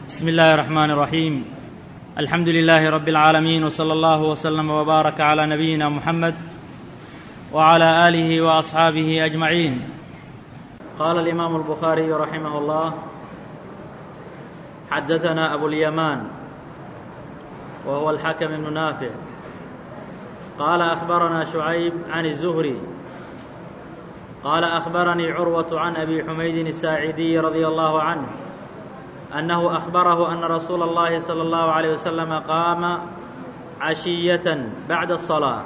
بسم الله الرحمن الرحيم الحمد لله رب العالمين وصلى الله وسلم وبارك على نبينا محمد وعلى اله واصحابه اجمعين قال الامام البخاري رحمه الله حدثنا ابو اليمان وهو الحكم بن نافع قال اخبرنا شعيب عن الزهري قال اخبرني عروه عن ابي حميد الساعدي رضي الله عنه أنه أخبره أن رسول الله صلى الله عليه وسلم قام عشية بعد الصلاة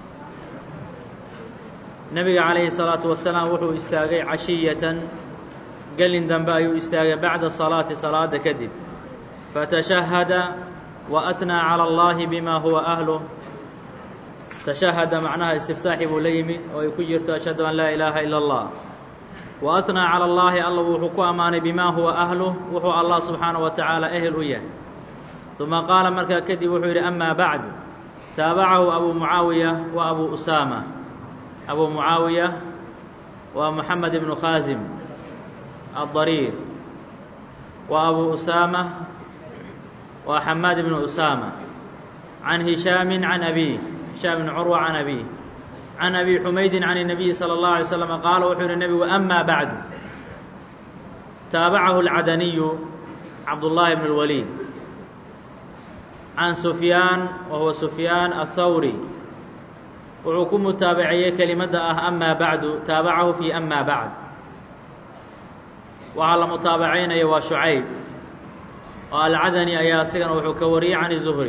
نبga عaلaيه الصلاaة وaسلاaم wuxuu istaagay caشhiyaةan gelin dambe ayuu istaagay baعda الصلاaةi صaلاada kadib faتشhهda وأثنى عalى الlahi bma huwa أهله تشhهda macnaha اsتiftaaxi buu la yimid oo ay ku jirto أشhهadu an laa إلaaha إilا الlah وأثنى calى الlahi alla wuxuu ku ammaanay bima huwa أhluه wuxuu allah subxaanaه wa taعaalى ehel u yahay ثuma qaala markaa kadib wuxuu yidhi ama baعdu taabacahu abu mucaawiya wa abu usaama abu mucaawiya waa moxamed ibnu khaasim الضariir wa abu usaama waa xamaad ibnu usaama can hishaami can abيه hishaam ibn curwa can abيه can abi xumaydin can الnabiyi salى اllahu alay slam qaala wuxuu yihi nebigu ama bacdu taabacahu اlcadaniyu cabdullaahi bn اlwaliid can sufyaan wa huwa sufyaan aلthawri wuxuu ku mutaabaceeyey kelimadda ah ama bacdu taabacahu fi ama bacd waxaa la mutaabacaynaya waa shucayb oo alcadani ayaa asigana wuxuu ka wariyey can الzuhri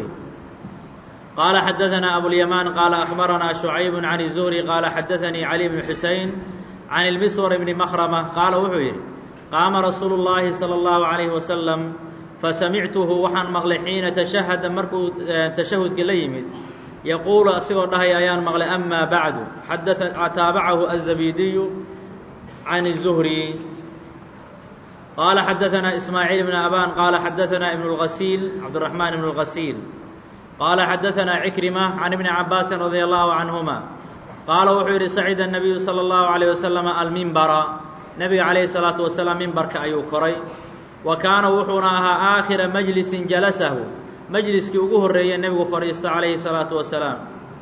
qال xdثna أبواليمان qال أخبرnا شعyب عن الزهري qال xdثnي علي بن حuسين عن المسور بن مخرمة qاaل wuxuu yidhi qاama رasuuل اللahi صلى الله عليه وسلم fasamictuhu waxaan maqlay xiina تشhهda markuu تashahudka la yimid yaquulu asigoo dhahay ayaan maqlay أma baعdu taabacahu الزabidiyu عن الزهري qال xdثna إسmاعيل بن أbان qال xdثna iبن الغسيل cبدالرحمن بن الغسيل qال xdثna عكرمة عن iبن عabاasi رضي الله عنهما qaala wuxuu yidhi sacida النabiyu slى الlaه عليه وسلم almimbara nebiga عalaيه الصلاaةu وaسلاam mimbarka ayuu koray wa kaana wuxuuna ahaa aakhira majlisin jalasahu majliskii ugu horeeye nebigu fadhiisto calayhi الصلاaةu وaسلاam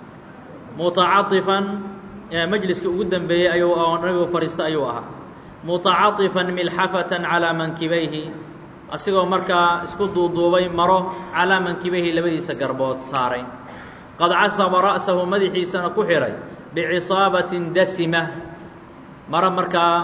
mutacaطifan majliskii ugu dembeeyey ayuu nebigu fadhiisto ayuu ahaa mutacaطifan milxafaة calىa mankibayhi asigoo markaa isku duuduubay maro calaa mankibayhi labadiisa garbood saaray qad casaba ra'sahu madaxiisana ku xidhay bicisaabatin dasima maro markaa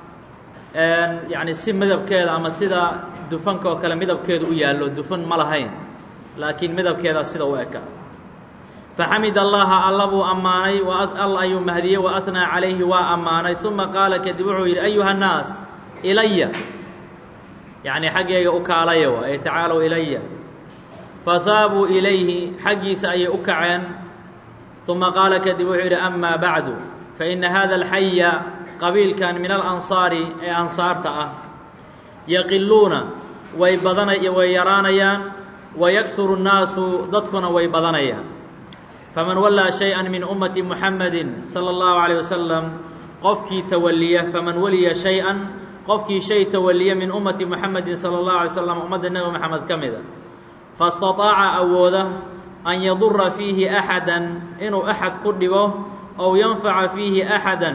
yacni si midabkeeda ama sida dufanka oo kale midabkeedu u yaallo dufan ma lahayn laakiin midabkeeda sida u eka faxamid allaha alla buu ammaanay alla ayuu mahdiyey wa atnaa calayhi waa ammaanay uma qaala kadib wuxuu yidhi ayuha nnaas ilaya yacni xaggayga u kaalaya wa ay tacaalow ilaya fahaabuu ilayhi xaggiisa ayay u kaceen uma qaala kadib wuxuu yidhi ama bacdu faina hada alxaya qabiilkan min alansaari ee ansaarta ah yaqiluuna way badana way yaraanayaan wayakuru nnaasu dadkuna way badanayaan faman wallaa shay-an min ummati muxamadi salى اllahu عalيه wasalam qofkii tawaliya faman waliya shay-an qofkii shay tawaliya min ummati muxamedi salى اllahu alay slam ummadda nebi moxamed ka mida faاstaطaaca awooda an yadura fiihi axada inuu axad ku dhibo ow yanfaca fiihi axada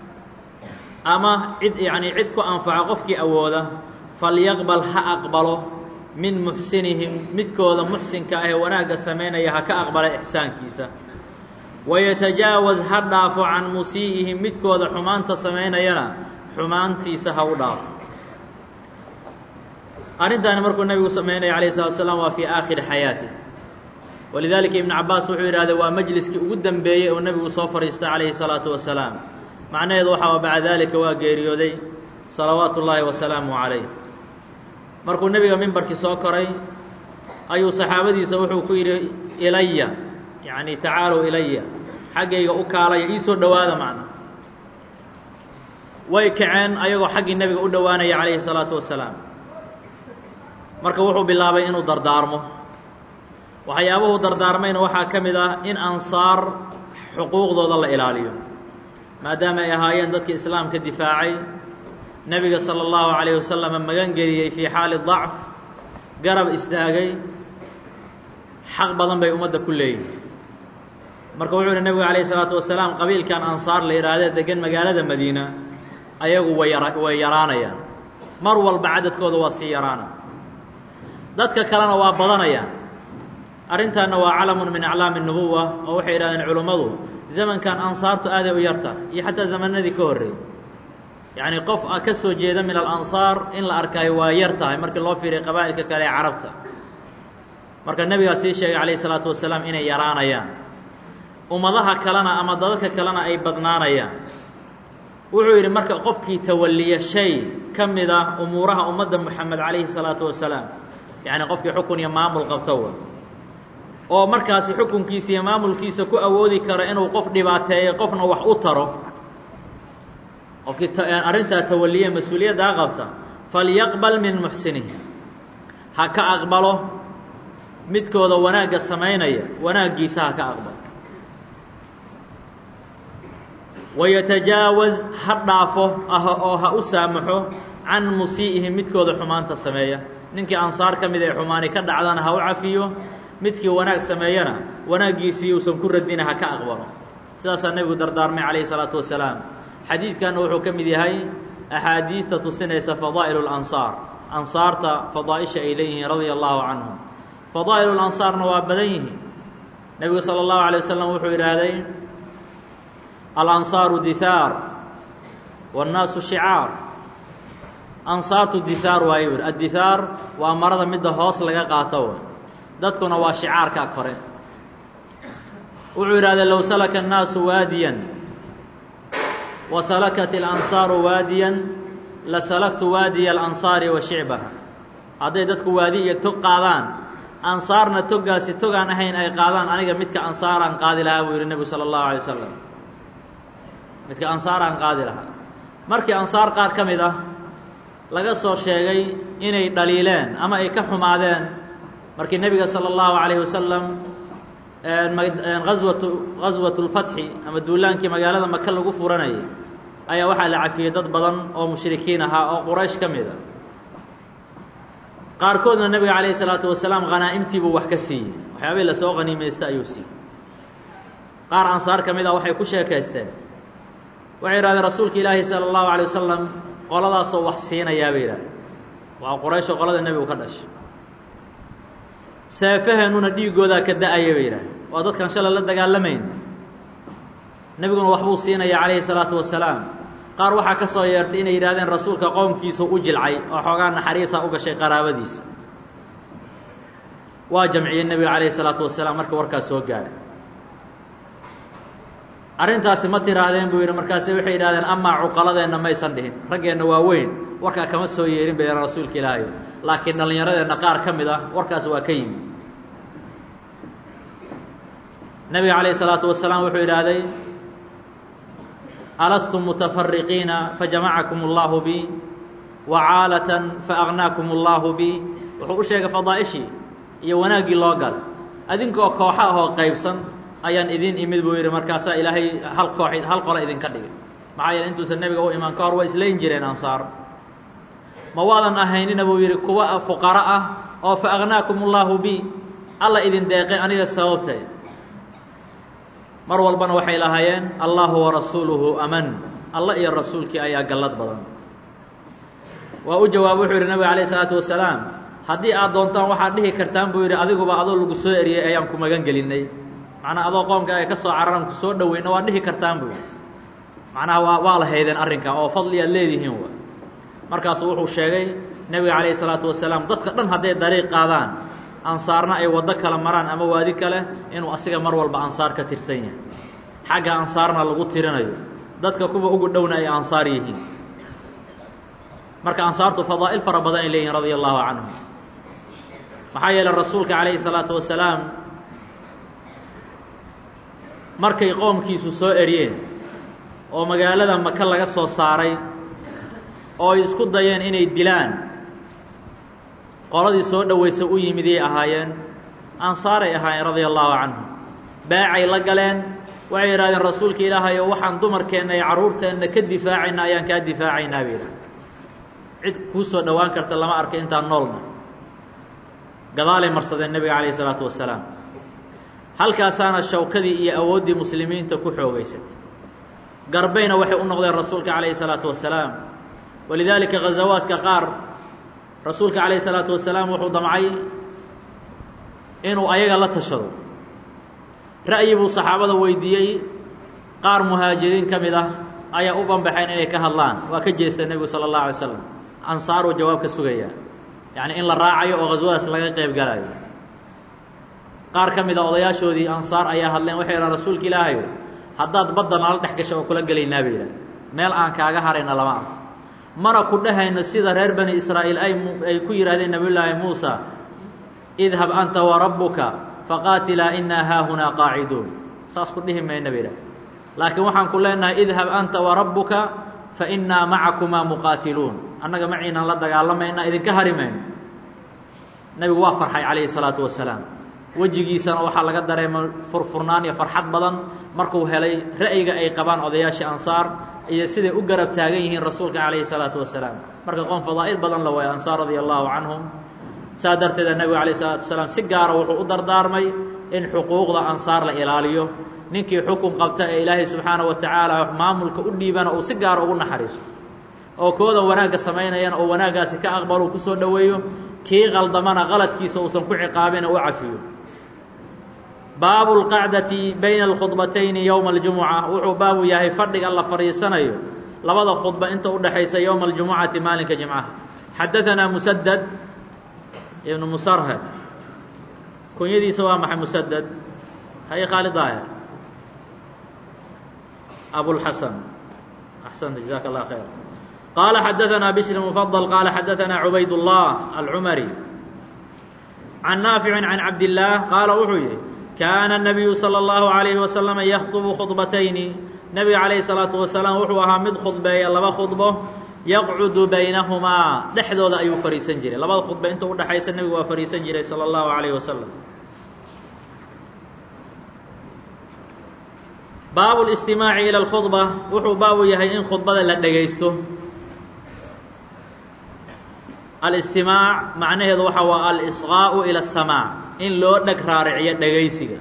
ama cid yacni cid ku anfaco qofkii awooda falyaqbal ha aqbalo min muxsinihim midkooda muxsinka ah ee wanaagga samaynaya ha ka aqbala ixsaankiisa wayatajaawaz ha dhaafo can musii'ihim midkooda xumaanta samaynayana xumaantiisa ha u dhaafo arrintaani markuu nebigu samaynaya alayh الsalatu asalaam waa fii aakhiri xayaati walidaalika ibnu cabaas wuxuu yidhahday waa majliskii ugu dembeeyey oo nebigu soo fadhiistay calayhi الsalaatu wasalaam macnaheedu waxaa bacda daalika waa geeriyooday salawaatu ullaahi wasalaamu calayh markuu nebiga mimbarkii soo koray ayuu saxaabadiisa wuxuu ku yidhi ilaya yacni tacaalow ilaya xaggayga u kaalaya ii soo dhowaada macna way kaceen ayagoo xaggii nebiga u dhowaanaya calayhi الsalaatu wasalaam marka wuxuu bilaabay inuu dardaarmo waxyaabuhu dardaarmayna waxaa ka mid ah in ansaar xuquuqdooda la ilaaliyo maadaama ay ahaayeen dadka islaamka difaacay nebiga salى اllahu عalayه wasalama magan geliyey fii xaali ضacf garab istaagay xaq badan bay ummadda ku leeyihin marka wuxuu yihi nebigu calayh isalaatu wasalaam qabiilkan ansaar la yidhaahdee degan magaalada madiina ayagu way yara way yaraanayaan mar walba cadadkooda waa sii yaraana dadka kalena waa badanayaan arrintaanna waa calamun min aclaami nubuwa oo waxay yidhahdeen culummadu zamankan ansaartu aaday u yarta iyo xataa zamanadii ka horreeyey yacni qof ka soo jeeda min alansaar in la arkaayo waa yar tahay markii loo fiiriya qabaa'ilka kale ee carabta marka nebigaa sii sheegay calayh isalaatu wasalaam inay yaraanayaan ummadaha kalena ama dadadka kalena ay badnaanayaan wuxuu yidhi marka qofkii tawalliya shay ka mid ah umuuraha ummadda moxamed calayhi salaatu wasalaam yacni qofkii xukun iyo maamul qabto wa oo markaasi xukunkiisa iyo maamulkiisa ku awoodi kara inuu qof dhibaateeyo qofna wax u taro qofkii arrintaa tawalliye mas-uuliyaddaa qabta falyaqbal min muxsinihi ha ka aqbalo midkooda wanaagga samaynaya wanaaggiisa ha ka aqbalo wayatajaawaz ha dhaafo oo ha u saamaxo can musii'ihi midkooda xumaanta sameeya ninkii ansaar ka mid ee xumaani ka dhacdana ha u cafiyo midkii wanaag sameeyana wanaaggiisii uusan ku radina ha ka aqbalo sidaasaa nebigu dardaarmay calayhi salaatu wasalaam xadiidkanna wuxuu ka mid yahay axaadiista tusinaysa fadaa'ilu lansaar ansaarta fadaa'isha ay leeyihiin radia allahu canhum fadaa'ilu lansaarna waa badan yihiin nebigu sala allahu alay wasalam wuxuu yidhaahday alansaaru dihaar wاnnaasu shicaar ansaartu dihaar waayo yidhi addihaar waa marada midda hoos laga qaato w dadkuna waa shicaarka kore wuxuu yidhahdee low salaka الnaasu waadiyan wa salakat اlansaaru waadiyan la salaktu waadiya alansaari wa shicbaha hadday dadku waadi iyo tog qaadaan ansaarna toggaasi togaan ahayn ay qaadaan aniga midka ansaaraan qaadi lahaa buu yidhi nebigu salى اllahu alay wasalam midka ansaaraan qaadi lahaa markii ansaar qaar ka mid ah laga soo sheegay inay dhaliileen ama ay ka xumaadeen markii nebiga salى اllahu عalayه wasalam aswatu gaswat اlfatxi ama duulaankii magaalada maka lagu furanayay ayaa waxaa la cafiyey dad badan oo mushrikiin ahaa oo quraysh ka mid a qaarkoodna nebiga calayh الsalaatu wasalaam khanaa'imtiibuu wax ka siiyey waxyaabihii lasoo qaniimaysta ayuu siiyey qaar ansaar ka mid ah waxay ku sheekaysteen waxay yidhahdeen rasuulka ilaahi salى اllahu عalيه wasalam qoladaasoo wax siinayaa bay yidhahdeen waa qurayshoo qolada nebigu ka dhashay seefaheenuna dhiigoodaa ka da-aya bay yidhahdeen waa dadkan shalay la dagaalamayn nebiguna waxbuu siinaya calayhi salaatu wasalaam qaar waxaa ka soo yeertay inay yidhahdeen rasuulka qoomkiisu u jilcay oo xoogaa naxariisa u gashay qaraabadiisa waa jamciyey nebiga calayhi salaatu wasalaam marka warkaas soo gaaray arrintaasi ma tiraahdeen buu yidhi markaase waxay yidhahdeen amaa cuqaladeenna maysan dhihin raggeenna waa weyn warkaa kama soo yeerin bay rasuulka ilaahay laakiin dhallinyaradeenna qaar ka mid ah warkaas waa ka yimi nebiga calayhi salaatu wasalaam wuxuu yidhaahday alastum mutafariqiina fajamacakum allahu bi wacaalatan faaqnaakum allahu bi wuxuu u sheegay fadaa'ishii iyo wanaaggii loo galay adinkoo kooxa ahoo qaybsan ayaan idin imid buu yidhi markaasaa ilaahay hal koox hal qole idinka dhigay maxaa yeele intuusan nebiga u imaan ka hor waa islayn jireen ansaar ma waadan ahaynina buu yidhi kuwa fuqaro ah oo fa agnaakum allaahu bi alla idin deeqay aniga sababtay mar walbana waxay lahaayeen allahu warasuuluhu aman alla iyo rasuulkii ayaa gallad badan waa u jawaab wuxuu yidhi nabiga alayh isalaatu wasalaam haddii aad doontaan waxaad dhihi kartaan buu yidhi adiguba adoo lagu soo eriyey ayaan ku magan gelinnay macnaha adoo qoomka ay ka soo cararan ku soo dhoweyna waad dhihi kartaan buu yidhi macnaha waa waa la haydeen arrinka oo fadli aad leedihiin wa markaasu wuxuu sheegay nebiga calayhi salaatu wasalaam dadka dhan hadday dariiq qaadaan ansaarna ay waddo kala maraan ama waadi kale inuu asiga mar walba ansaar ka tirsan yahay xagga ansaarna lagu tirinayo dadka kuwa ugu dhowna ay ansaar yihiin marka ansaartu fadaa'il fara badan ay leeyihin radia allahu canhum maxaa yeeley rasuulka calayhi salaatu wasalaam markay qoomkiisu soo eryeen oo magaalada maka laga soo saaray oo ay isku dayeen inay dilaan qoladii soo dhoweysay u yimidiyay ahaayeen ansaaray ahaayeen radia allahu canhum beecay la galeen waxay yidhahdeen rasuulka ilaahay oo waxaan dumarkeenna iyo carruurteenna ka difaacayna ayaan kaa difaacaynaa bay yidhahdeen cid kuu soo dhowaan karta lama arka intaan noolna gadaalay marsadeen nebiga calayhi isalaatu wasalaam halkaasaana shawkadii iyo awooddii muslimiinta ku xoogaysatay garbayna waxay u noqdeen rasuulka calayhi salaatu wasalaam walidaalika ghazawaadka qaar rasuulka calayhi salaatu wasalaam wuxuu damcay inuu ayaga la tashado ra'yi buu saxaabada weydiiyey qaar muhaajiriin ka mid ah ayaa u banbaxeen inay ka hadlaan waa ka jeesta nebigu sala allahu alay slam ansaaruu jawaab ka sugayaa yacni in la raacayo oo ghaswadaas laga qayb galayo qaar ka mid a odayaashoodii ansaar ayaa hadleen waxay yidhahan rasuulka ilaahayo haddaad badda nala dhex gasho oo kula gelaynaa bay yidhaha meel aan kaaga harayna lama arko mana ku dhehayno sida reer bani israa'iil ay ay ku yidhahdeen nebiyullaahi muusa idhab anta wa rabbuka faqaatilaa innaa haahunaa qaaciduun saas ku dhihi mayna bay yidhaha laakiin waxaan ku leenahay idhab anta wa rabbuka fa innaa macakumaa muqaatiluun annaga maciinaan la dagaalamayna idinka hari mayno nebigu waa farxay calayhi salaatu wasalaam wejigiisana waxaa laga dareemay furfurnaan iyo farxad badan markuu helay ra'yiga ay qabaan odayaashii ansaar iyo siday u garab taagan yihiin rasuulka calayhi salaatu wasalaam marka qoon fadaa'il badan la waayo ansaar radia allaahu canhum saa darteeda nebigu calayh salaatu wasalaam si gaara wuxuu u dardaarmay in xuquuqda ansaar la ilaaliyo ninkii xukun qabta ee ilaahay subxaana wa tacaala maamulka u dhiibana uu si gaara ugu naxariisto oo kooda wanaagga samaynayana oo wanaaggaasi ka aqbalo uu kusoo dhoweeyo kii qaldamana qaladkiisa uusan ku ciqaabina u cafiyo baabu اlqacdati bayna alkhudbatayni yowma aljumuca wuxuu baabu yahay fadhiga la fadhiisanayo labada khudba inta udhexaysa yowma aljumucati maalinka jimcaha xadaanaa musadad ibnu musarhad kunyadiisa waa maxay musadad hay khaalid daahir abulxasan axsanta jazaaka allah khayr qaala xadaanaa bishr mufadل qaala xadaanaa cubayd الlah alcumari can naafici can cabdillaah qaala wuxuu yihi kaana الnabiyu salى اllahu عalayhi wasalama yakطbu khudbatayni nebiga calayhi الsalaatu wasalaam wuxuu ahaa mid khudbeeya laba khudbo yaqcudu baynahumaa dhexdooda ayuu fadhiisan jiray labada khudba inta udhexaysa nebigu waa fadhiisan jiray salى اllahu عalayh wasalam baabu اlistimaaci ilى اlkhudba wuxuu baabu yahay in khudbada la dhegaysto alistimaac macnaheedu waxa waa alisqaa'u ila asamaac in loo dheg raariciyo dhegaysiga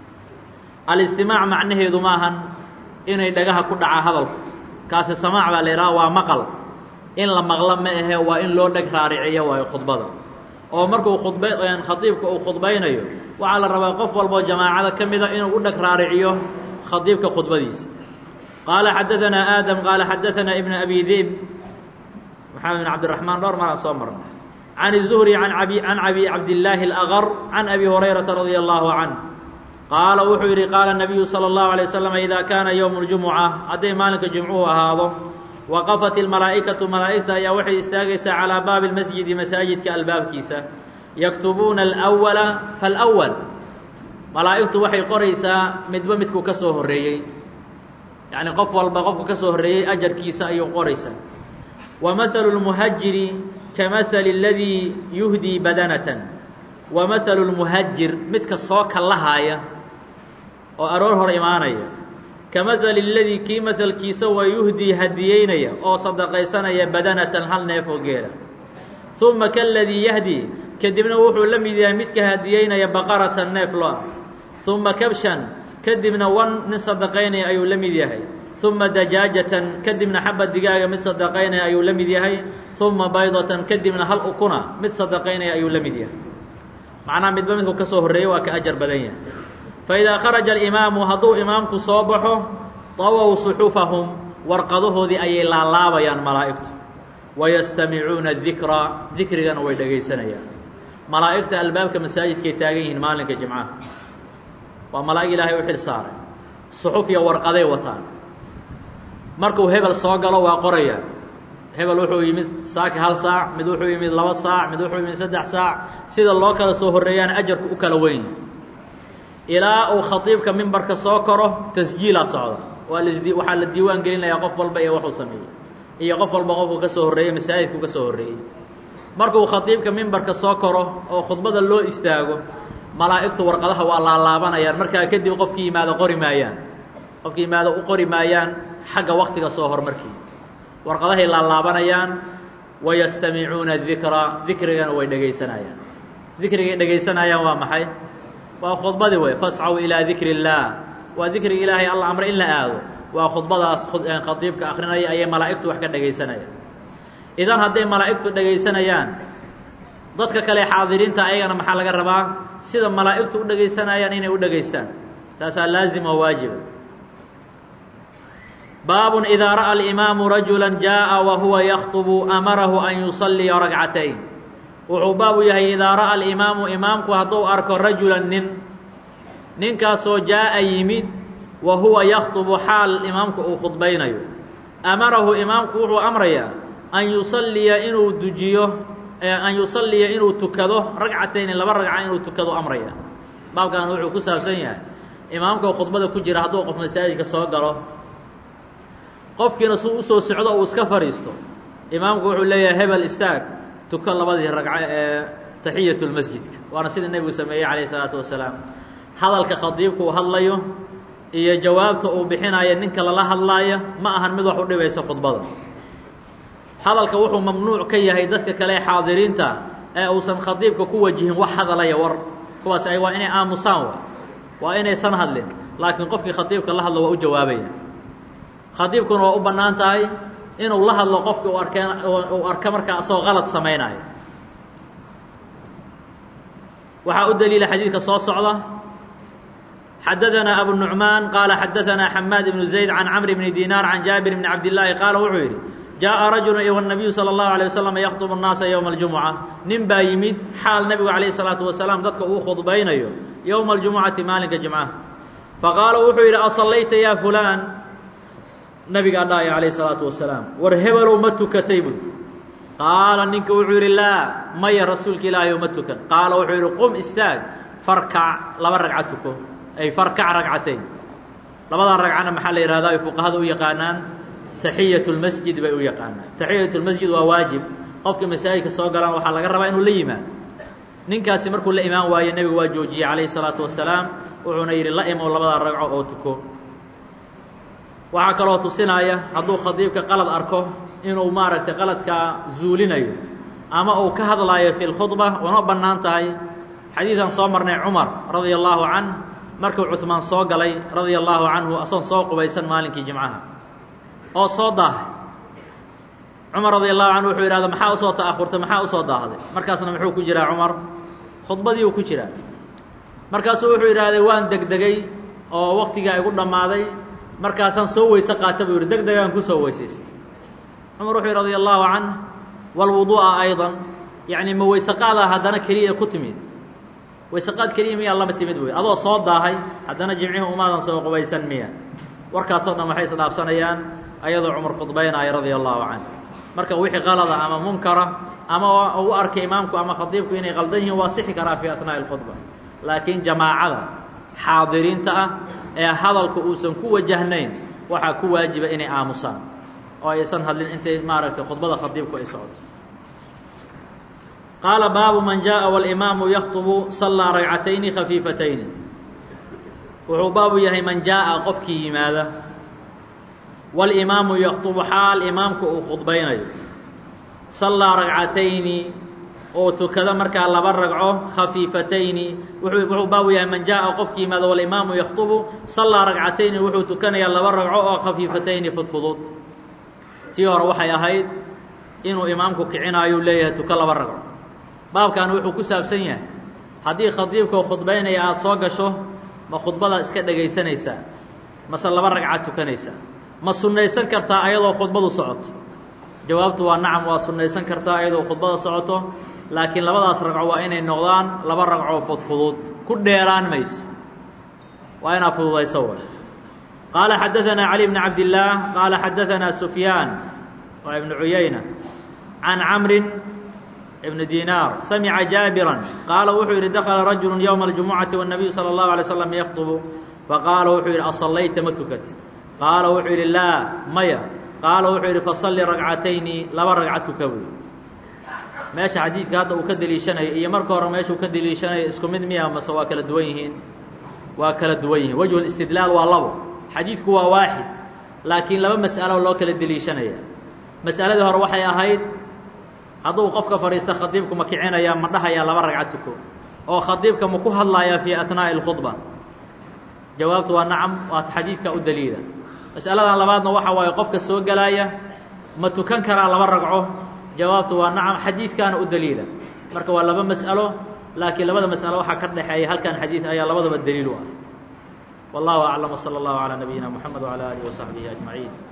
alistimaac macnaheedu maahan inay dhagaha ku dhaca hadalku kaasi samaac baa la yidhaha waa maqal in la maqlo ma ahe waa in loo dheg raariciyo waayo khudbada oo markuu khudba khadiibka uu khudbaynayo waxaa la rabaa qof walboo jamaacada ka mida inuu u dheg raariciyo khadiibka khudbadiisa qaala xadaanaa aadam qaala xadaanaa ibnu abi dib maxamed bin cabdiraxmaan dhowr maraan soo marna can الzuhri an abi can abi cabdillaahi اlأgar can abi hurayrata radia allahu canh qaala wuxuu yidhi qaala nabiyu salى اllahu alay wasalam idaa kaana yowmu اljumuca hadday maalinka jimcuhu ahaado waqafat ilmalaa'ikatu malaa'igta ayaa waxay istaagaysaa calaa baabi اlmasjidi masaajidka albaabkiisa yaktubuuna alأwala faاlأwal malaa'igtu waxay qoraysaa midba midkuu ka soo horreeyey yacni qof walba qofka ka soo horreeyey ajarkiisa ayuu qoraysaa ومثل المهجر كمثل الذي يهدي بدنة ومثل المهجر midka soo kalahaaya oo aroor hor imaanaya كمثل الذي kii mثلkiisa waa يهdي hadiyeynaya oo صدقaysanaya badنةa hal neef oo geela ثuمa كالذي يهdي kadibna wuxuu la mid yahay midka hadiyeynaya بqرة neef lo ثuمa كبشhan kadibna wan nin صدقaynaya ayuu la mid yahay ثuma dajaajatan kadibna xaba digaaga mid sadaqaynaya ayuu la mid yahay ثuma baydatan kadibna hal ukuna mid sadaqaynaya ayuu la mid yahay macnaha midba midku ka soo horreeyey waa ka ajar badan yahay faidaa kharaja alimaamu hadduu imaamku soo baxo طawow suxufahum warqadahoodii ayay laalaabayaan malaa'igtu wayastamicuuna dikra dikrigana way dhegaysanayaan malaa'igta albaabka masaajidkay taagan yihiin maalinka jimcaha waa malaa'ig ilaahay u xil saaray suxuf iyo warqaday wataan markuu hebel soo galo waa qoraya hebel wuxuu yimid saaki hal saac mid wuxuu yimid laba saac mid wuxuu yimid saddex saac sida loo kala soo horreeyaan ajarku u kala weyn ilaa uu khadiibka mimbarka soo koro tasjiilaa socda waa lasdi waxaa la diiwaan gelinayaa qof walba iyo waxuu sameeyey iyo qof walba qofku ka soo horreeyey masaajidku ka soo horreeyey markuu khadiibka mimbarka soo koro oo khudbada loo istaago malaa'igtu warqadaha waa laalaabanayaan markaa kadib qofkii yimaado qori maayaan qofkii yimaado u qori maayaan xagga waktiga soo hormarkii warqadahay laalaabanayaan wayastamicuuna dikra dikrigana way dhegaysanayaan dikrigay dhegaysanayaan waa maxay waa khudbadii wey fascaw ilaa dikri اllaah waa dikriga ilaahay alla amre in la aado waa khudbadaas khadiibka akrinaya ayay malaa'igtu wax ka dhegaysanayaan idan hadday malaa'igtu dhegaysanayaan dadka kale xaadiriinta ayagana maxaa laga rabaa sida malaa'igtu u dhegaysanayaan inay u dhegaystaan taasaa laazim oo waajiba baabun idaa ra'a alimaamu rajula jaaءa wa huwa yakطbu amarahu an yusalliya ragcatayn wuxuu baabu yahay idaa ra'a alimaamu imaamku hadduu arko rajulan nin ninkaasoo jaa'a yimid wa huwa yakطbu xaal imaamku uu khudbaynayo amarahu imaamku wuxuu amrayaa an yusalliya inuu dujiyo an yusalliya inuu tukado ragcatayni laba ragca inuu tukado amraya baabkan wuxuu ku saabsan yahay imaamka khudbada ku jira hadduu qof masaajidka soo galo qofkiina suu usoo socdo uu iska fadhiisto imaamku wuxuu leeyahay hebel istaag tuko labadii ragco ee taxiyat lmasjidka waana sida nebigu sameeyey calayh isalaatu wasalaam hadalka khadiibka uu hadlayo iyo jawaabta uu bixinayo ninka lala hadlaaya ma ahan mid wax u dhibaysa khudbada hadalka wuxuu mamnuuc ka yahay dadka kale ee xaadiriinta ee uusan khadiibka ku wajihin wax hadalaya war kuwaas ay waa inay aamusaan wa waa inaysan hadlin laakiin qofkii khadiibka la hadlo waa u jawaabaya khadiibkuna waa u bannaan tahay inuu la hadlo qofkii u arkeen uu arka markaa asagoo qalad samaynayo waxaa u daliila xadiidka soo socda xadaثna abu النuعmaan qaala xadaثna xamaad ibnu زayd can cmr bni dinaar can jaabir bni cabdالlaahi qaala wuxuu yidhi jaaءa rajulu iyo الnabiyu salى الlahu عalيه waslm yakطb الnaasa ywma اljumuca nin baa yimid xaal nebigu calayه الsalaaةu wasalaam dadka uu khudbaynayo yowma اljumucati maalinka jimcaha faqaala wuxuu yidhi asallayta ya fulaan nabigaa dhahaya calayh الsalaatu wasalaam war hebelow ma tukatay bui qaala ninka wuxuu yidhi laa maya rasuulka ilaahay o ma tukan qaala wuxuu yidhi qum istaag farkac laba ragca tuko ay farkac ragcatayn labadan ragcana maxaa la yihahdaa ay fuqahada u yaqaanaan taxiyat lmasjid bay u yaqaanaan taxiyat lmasjid waa waajib qofka masaajidka soo galaan waxaa laga rabaa inuu la yimaado ninkaasi markuu la imaan waayo nebigu waa joojiyey calayhi الsalaatu wasalaam wuxuuna yidhi la imow labadaa ragco oo tuko waxaa kaloo tusinaya hadduu khadiibka qalad arko inuu maaragtay qaladkaa zuulinayo ama uu ka hadlaayo fi lkhudba una bannaan tahay xadiidkan soo marnay cumar radia allaahu canh markuu cuhmaan soo galay radia allaahu canhu asoon soo qubaysan maalinkii jimcaha oo soo daahay cumar radia allahu canhu wuxuu yidhahda maxaa usoo ta'ahurtay maxaa usoo daahday markaasna muxuu ku jiraa cumar khudbadii uu ku jiraa markaasuu wuxuu yidhaahday waan degdegay oo waktigaa igu dhammaaday markaasaan soo weyse qaata buu yidhi deg degaan kusoo weysaystay cumar wuxuu yidhi radia allahu canh walwuduu'a aydan yacni ma weyseqaadaa haddana keliya ku timid weyseqaad keliya miyaa lama timid buy adoo soo daahay haddana jimcihi umaadan soo qubaysan miya warkaasoo dhan waxay isdhaafsanayaan ayadoo cumar khudbaynaya radia allahu canh marka wixii qalada ama munkara ama u arkay imaamku ama khadiibku inay qaldan yihiin waa sixi karaa fii atnaa'i اlkhudba laakiin jamaacada xaadiriinta ah ee hadalka uusan ku wajahnayn waxaa ku waajiba inay aamusaan oo aysan hadlin intay maaragtay khudbada khadiibku ay socoto qaala baabu man jaaءa wاlimaamu yakطbu sallaa ragcatayni khafiifatayni wuxuu baabu yahay man jaaءa qofkii yimaada walimaamu yakطbu xaal imaamku uu khudbaynayo sallaa ragcatayni oo tukada markaa laba ragco khafiifatayni wuxuu baabu yahay man jaaءa qofkii yimaada walimaamu yakطbu sallaa ragcatayni wuxuu tukanayaa laba ragco oo khafiifatayni fudfudud tii hore waxay ahayd inuu imaamku kicinaayu leeyahay tuko laba ragco baabkan wuxuu ku saabsan yahay haddii khadiibkao khudbaynaya aada soo gasho ma khudbada iska dhegaysanaysaa mase laba ragcaad tukanaysaa ma sunnaysan kartaa ayadoo khudbadu socoto jawaabtu waa nacam waa sunnaysan kartaa ayadoo khudbada socoto laakiin labadaas ragco waa inay noqdaan laba ragcoo fudfudud ku dheeraan mayse waa inaa fududayso way qaala xadaثanaa cali bn cabdillaah qaala xadaثanaa sufyaan waa ibnu cuyayna can camrin ibn dinaar samica jaabiran qaala wuxuu yidhi dakala rajulu ywma اljumucati wالnabiyu salى اllahu alay slam yakطbu faqaala wuxuu yidhi asallayta ma tukat qaala wuxuu yidhi laa maya qaala wuxuu yidhi fasalli ragcatayni laba ragca tuka buy meesha xadiidka hadda uu ka deliishanayo iyo marka hore meesha uu ka deliishanayo isku mid miya mase waa kala duwan yihiin waa kala duwan yihiin wejhu istidlaal waa labo xadiidku waa waaxid laakiin laba mas'alo loo kala deliishanaya mas'aladii hore waxay ahayd hadduu qofka fadhiista khadiibku ma kicinaya ma dhahayaa laba ragca tuko oo khadiibka ma ku hadlayaa fii atnaa'i اlkhudba jawaabtu waa nacam waa xadiidka u daliila mas'aladan labaadna waxa waaye qofka soo gelaaya ma tukan karaa laba ragco jawaabtu waa nacam xadiidkaana u daliila marka waa laba mas'alo laakiin labada mas'alo waxaa ka dhexeeya halkan xadiid ayaa labadaba daliil u ah wallahu aclam wslى اllahu calى nabiyina mxamed wعalى alihi وsaxbihi aجmaعiin